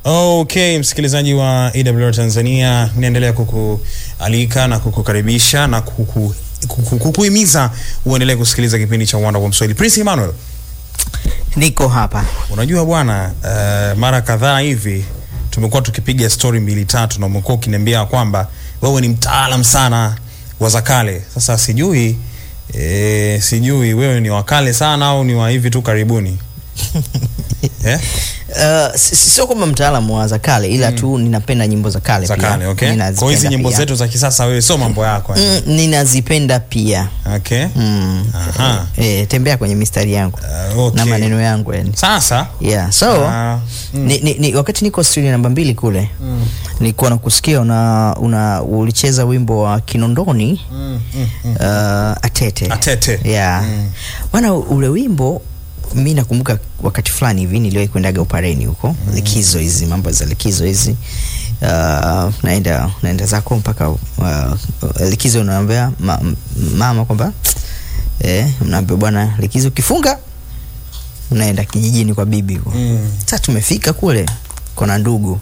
Okay, msikilizaji wa AWR Tanzania, naendelea kukualika na kukukaribisha na kuku, kuku, kukuhimiza uendelee kusikiliza kipindi cha Uwanda wa Mswahili. Prince Emmanuel, Niko hapa. unajua bwana, uh, mara kadhaa hivi tumekuwa tukipiga story mbili tatu na umekuwa ukiniambia kwamba wewe ni mtaalam sana wa za kale. Sasa sijui eh, sijui wewe ni wakale sana au ni wa hivi tu karibuni eh? Uh, si- si- sio kwamba mtaalamu wa za kale ila tu ninapenda nyimbo za kale za pia. kale okay. Kwa Ninazipenda hizi nyimbo pia. zetu za kisasa wewe sio mambo yako eh? mm, ninazipenda pia Okay. mm. Aha. E, tembea kwenye mistari yangu Uh, okay. na maneno yangu yani. Sasa yeah. so Ah, mm. ni, ni, ni, wakati niko studio namba mbili kule mm. nilikuwa nakusikia una, una ulicheza wimbo wa kinondoni mm, mm, mm. uh, atete Atete. yeah. Mm. bwana ule wimbo mi nakumbuka wakati fulani hivi niliwahi kuendaga upareni huko mm. likizo hizi mambo za likizo hizi uh, naenda naenda zako mpaka uh, likizo unaambia ma, m- mama kwamba eh, mnaambia bwana likizo ukifunga unaenda kijijini kwa bibi huko Mm. sasa tumefika kule kona ndugu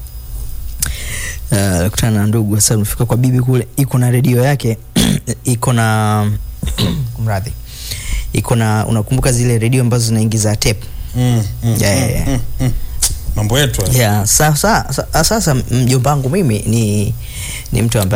Uh, kutana na ndugu sasa tumefika kwa bibi kule iko na redio yake iko na mradhi iko na unakumbuka zile redio ambazo zinaingiza tape Mm, mm, Yeah, mm, yeah, yeah. mm, mm. mambo yetu haya. yeah, sasa, sasa, sasa mjomba wangu mimi ni, ni mtu ambaye